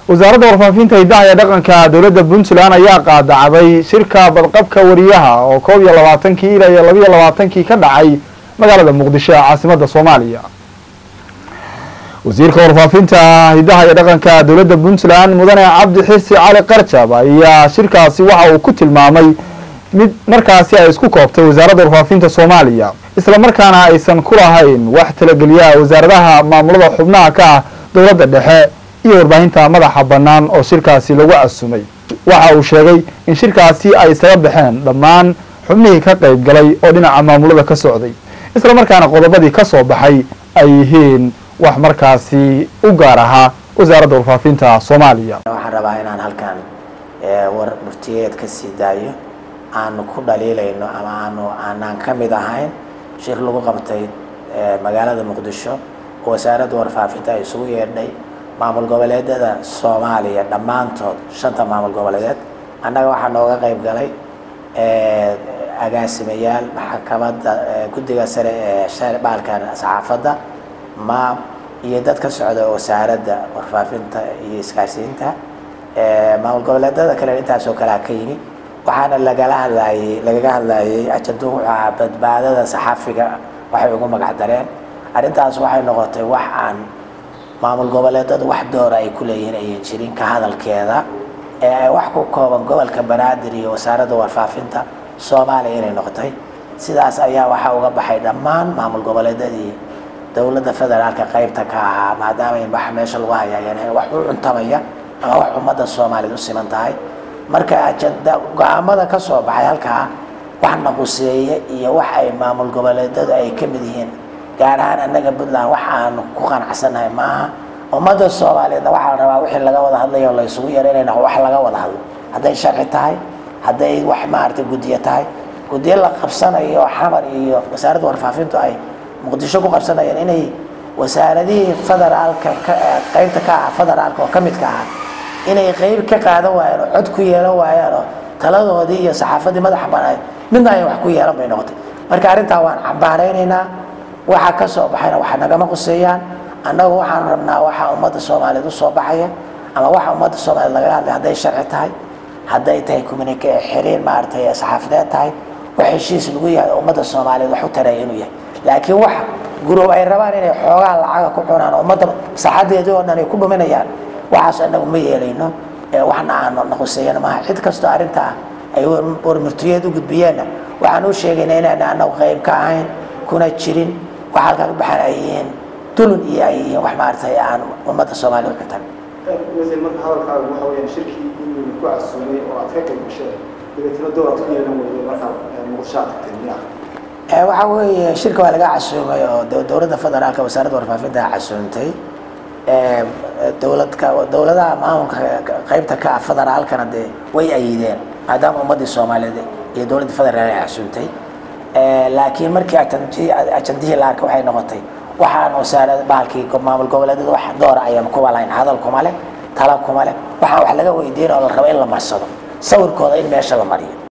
wasaaradda warfaafinta hidaha iyo dhaqanka dowladda puntland ayaa qaadacday shirka badqabka wariyaha oo koob iyo labaatankii ilaa iyo labiyo labaatankii ka dhacay magaalada muqdisho ee caasimadda soomaaliya wasiirka warfaafinta hidaha iyo dhaqanka dowladda puntland mudane cabdi xisi cali qarjab ayaa shirkaasi waxa uu ku tilmaamay mid markaasi ay isku koobtay wasaaradda warfaafinta soomaaliya isla markaana aysan ku lahayn wax talageliya wasaaradaha maamulada xubnaha ka ah dowladda dhexe iyo warbaahinta madaxa bannaan oo shirkaasi lagu casumay waxa uu sheegay in shirkaasi ay isaga baxeen dhammaan xubnihii ka qayb galay oo dhinaca maamulada ka socday isla markaana qodobadii ka soo baxay ay yihiin wax markaasi u gaar ahaa wasaaradda warfaafinta soomaaliya waxaan rabaa inaan halkan war murtiyeed ka sii daayo aanu ku dhaliilayno ama aanu aanaan ka mid ahayn shir lagu qabtay magaalada muqdisho oo wasaaradda warfaafinta ay isugu yeedhay maamul goboleedyada soomaaliya dhammaantood shanta maamul goboleedeed annaga waxaa nooga qayb galay agaasimayaal maxkamadda guddiga sare ee baalkan saxaafadda maam iyo dad ka socda wasaaradda warfaafinta iyo isgaarsiinta maamul goboleedyada kale intaasoo kalea ka yimi waxaana lagala hadlaayey lagaga hadlaayey ajando wuxuu ahaa badbaadada saxaafiga waxay ugu magac dareen arrintaas waxay noqotay wax aan maamul goboleedadu wax doora ay ku leeyihiin ayan jirin ka hadalkeeda ee ay wax ku kooban gobolka banaadir iyo wasaaradda warfaafinta soomaaliya inay noqotay sidaas ayaa waxaa uga baxay dhammaan maamul goboleedyadii dowladda federaalka qaybta ka ahaa maadaama wax meesha lagu hayaayeen wax u cuntamaya ama wax ummadda soomaaliyad u siman tahay marka ajanda go-aamada ka soo baxay halkaa wax naquseeye iyo wax ay maamul goboleedyadu ay ka mid yihiin gaar ahaan annaga puntland wax aanu ku qanacsannahay maaha ummadda soomaaliyeedna waxaa la rabaa wixii laga wada hadlayo la isugu yeeranayna wax laga wada hadlo hadday sharci tahay hadday wax maaragtay guddiyo tahay guddiyo la qabsanayo xamar iyo wasaaradda warfaafintu ay muqdisho ku qabsanayeen inay wasaaradihii federaalka qaybta ka ah federaalka oo ka midka ah inay qayb ka qaadan waayaan oo cod ku yeelan waayaan oo taladoodii iyo saxaafaddii madaxa banaan midna ay wax ku yeelan bay noqotay marka arrintaa waan cambaaraynaynaa waxa ka soo baxayna waxa nagama quseeyaan annagu waxaan rabnaa waxa ummadda soomaaliyeed usoo baxaya ama waxa ummadda soomaaliyeed laga hadlay hadday sharci tahay hadday tahay communica xiriir maaragtay saxaafadeed tahay wax heshiis lagu yahay ummadda soomaaliyeed wax u taraya inuu yahay laakiin wax guruub ay rabaan inay xoogaa lacaga ku cunaan ummadda saxadeedii oo dhan ay ku dhuminayaan waxaas annagu ma yeelayno waxna aanu naquseeyana maaha cid kastoo arrintaa ay warmurtiyeed u gudbiyeenna waxaan u sheegaynaa inaan annagu qayb ka ahayn kuna jirin waxa halkaa ka baxaan ay yihiin dulun iyo ay yihiin wax maaragtay aan ummadda soomaaliya u cuntan wasiir marka hadalkaagu waxa weeyaan shirkii inuu ku casuumay oo aad ka qayb gashay dabeetana door aad ku yeelan weyday markaad muqdisho aad tagtay miyaa waxa weeye shirka waa laga casuumay oo dowladda federaalka wasaaradda warfaafinta casuumtay dowladka dowladaha maamulka qaybta ka ah federaalkana dee way ayideen maadaama ummaddii soomaaliyeed iyo dowladda federaal ay casuumtay laakiin markii ajandihii la arkay waxay noqotay waxaan wasaarad bahalkii maamul goboleedyada wax doora ayaan kuba lahayn hadal kuma leh tala kuma leh waxaan wax laga weydiin oo la rabo in la marsado sawirkooda in meesha la mariyo